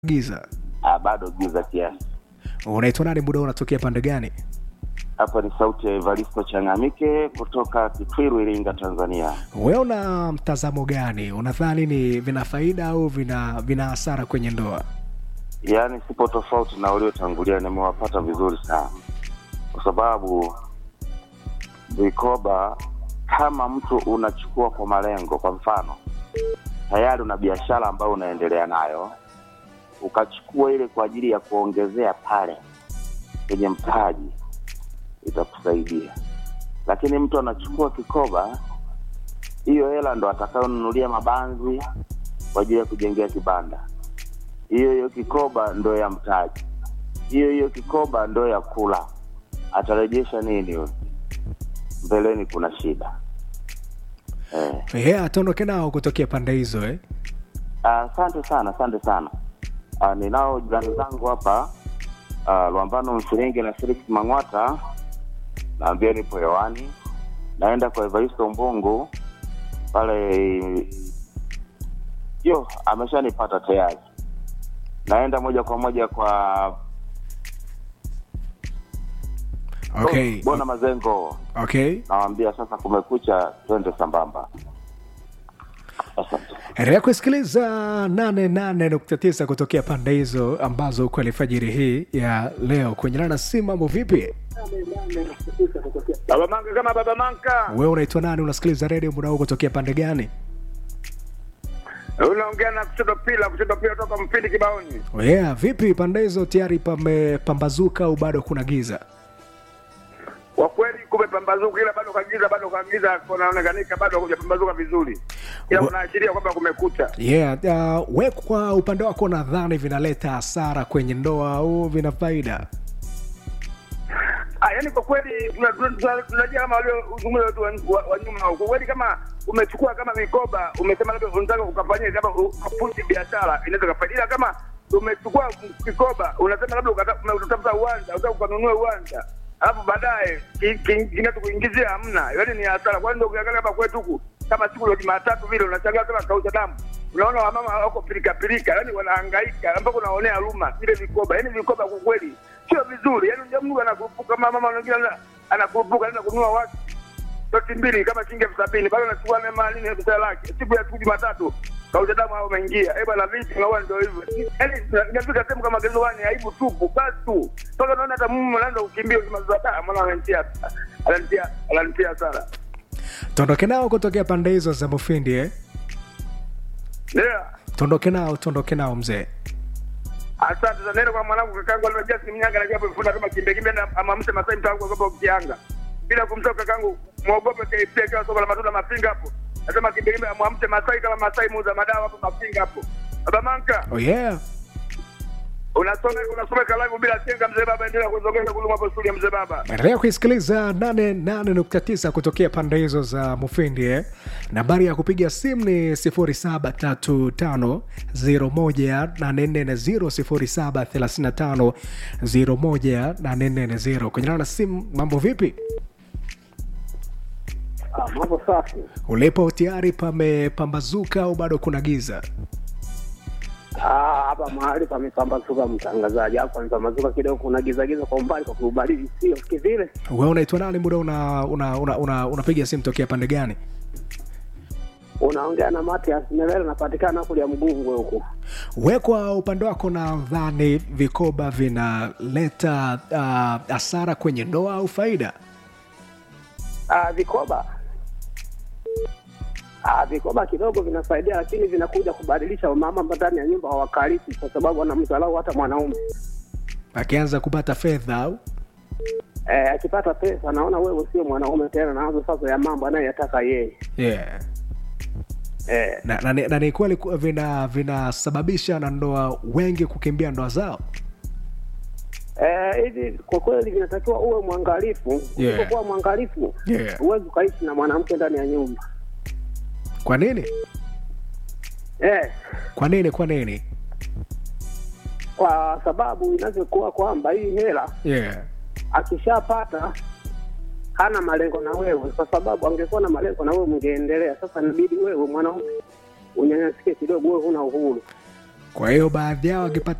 giza Ah, bado giza kiasi. unaitwa nani muda huu unatokea pande gani Hapa ni sauti ya Evaristo Changamike kutoka Kitwiru, Iringa, Tanzania. wewe una mtazamo gani unadhani ni vina faida au vina vina hasara kwenye ndoa Yaani sipo tofauti na waliotangulia, nimewapata vizuri sana, kwa sababu vikoba, kama mtu unachukua kwa malengo, kwa mfano tayari una biashara ambayo unaendelea nayo, ukachukua ile kwa ajili ya kuongezea pale kwenye mtaji, itakusaidia. Lakini mtu anachukua kikoba, hiyo hela ndo atakayonunulia mabanzi kwa ajili ya kujengea kibanda hiyo hiyo kikoba ndo ya mtaji, hiyo hiyo kikoba ndo ya kula. Atarejesha nini huyo? Mbeleni kuna shida eh. yeah, ataondoke nao kutokea pande hizo eh? Asante sana, asante sana. Ah, ninao jirani zangu hapa ah, Lwambano Mfiringi na Felix Mang'wata, naambia nipo hewani, naenda kwa Evaristo Mbungu pale, yo ameshanipata tayari, naenda moja kwa moja kwa okay. oh, Bona Mazengo, okay. nawambia sasa kumekucha, twende sambamba. Asante. endelea kusikiliza 88.9 kutokea pande hizo ambazo uko alfajiri hii ya leo kwenye nana si mambo vipi Baba Manka kama Baba Manka, wewe unaitwa nani unasikiliza redio muda huu kutokea pande gani unaongea na kushoto pila, kushoto pila toka Mpindi Kibaoni. yeah, vipi pande hizo tayari pamepambazuka au bado kuna giza Kwa kweli kumepambazuka, ila bado kagiza, bado kagiza, kunaonekanika bado hakujapambazuka vizuri, ila Wa- kunaashiria kwamba kumekucha. yeah, uh, we kwa upande wako nadhani vinaleta hasara kwenye ndoa au vina faida Ah, yani kwa kweli tuna- tuna- tuna- tunajua kama waliozungumza watu wa- wa wa nyuma, kwa kweli kama umechukua kama mikoba, umesema labda unataka ukafanyia labda ukapushi biashara, inaweza kafaida, ila kama umechukua mikoba, unasema labda ukata- utatafuta uwanja, unataka ukanunue uwanja alafu baadaye ki- ki- kinachokuingizia hamna, yaani ni hasara. Kwani ndio ukiangalia hapa kwetu huku kama siku ya Jumatatu vile unashangaa kama kausha damu, unaona wamama wako pilika pilika, yani wanahangaika mpaka unaonea huruma vile vikoba. Yani vikoba kwa kweli sio vizuri, yani unajua mtu anakurupuka, kama mama mwingine ana- anakurupuka, anaenda kununua watu doti mbili kama shilingi elfu sabini bado anachukua nema nini pesa lake, siku ya siku Jumatatu kausha damu hao umeingia, eh bwana, vipi na ndio hivyo, yani inafika sehemu kama gezowani, aibu tupu basi tu, mpaka unaona hata mume anaanza kukimbia ukimaliza taa, mwana ananitia ananitia ananitia sana tuondoke nao kutokea pande hizo za mufindi eh? yeah. tuondoke nao tuondoke nao mzee Asante sana. Nenda kwa mwanangu kakangu alimejaa simu nyanga na japo ifunda kama kimbe kimbe na amamshe Masai mtangu kwa sababu kianga. Bila kumtoka kakangu muogope KFC kwa soko la matunda mafinga hapo. Nasema kimbe kimbe amwamshe Masai kama Masai muuza madawa hapo mafinga hapo. Baba Manka, oh, yeah. unasoma unasoma kalamu bila chenga mzee baba endelea kuzongeza kuluma hapo shule mzee baba. endelea kuisikiliza 88.9 kutokea pande hizo za mufindi eh? nambari ya kupiga simu ni 0735018440 0735018440 kwenye nao na simu mambo vipi Ah, mambo safi. ulipo tayari pamepambazuka au bado kuna giza Ah, hapa mahali pamepambazuka mtangazaji, hapa pamepambazuka kidogo, kuna giza giza kwa umbali, kwa kuubaridi sio kivile. we unaitwa nani muda una unapiga una, una, unapiga simu tokea pande gani Unaongea na Matias Melele, napatikana kule ya Mgungwe huku. we kwa upande wako nadhani vikoba vinaleta uh, hasara kwenye ndoa au faida Ah, vikoba Ah, vikoba kidogo vinasaidia, lakini vinakuja kubadilisha wamama ndani ya nyumba hawakalisi, kwa sababu wanamdharau hata mwanaume. akianza kupata fedha au Eh, akipata pesa anaona wewe sio mwanaume tena, naanza sasa ya mambo anayoyataka yeye. yeah. Eh, na, na, ni- na ni kweli ku- vina vinasababisha na ndoa wengi kukimbia ndoa zao Eh, hivi kwa kweli vinatakiwa uwe mwangalifu. Yeah. Usipokuwa mwangalifu Yeah. huwezi ukaishi na mwanamke ndani ya nyumba. kwa nini Eh, kwa nini kwa nini kwa sababu inavyokuwa kwamba hii hela yeah. akishapata hana malengo na wewe, kwa sababu angekuwa na malengo na wewe mngeendelea. Sasa inabidi wewe mwanaume unyanyasike kidogo, wewe huna uhuru. kwa hiyo baadhi yao wakipata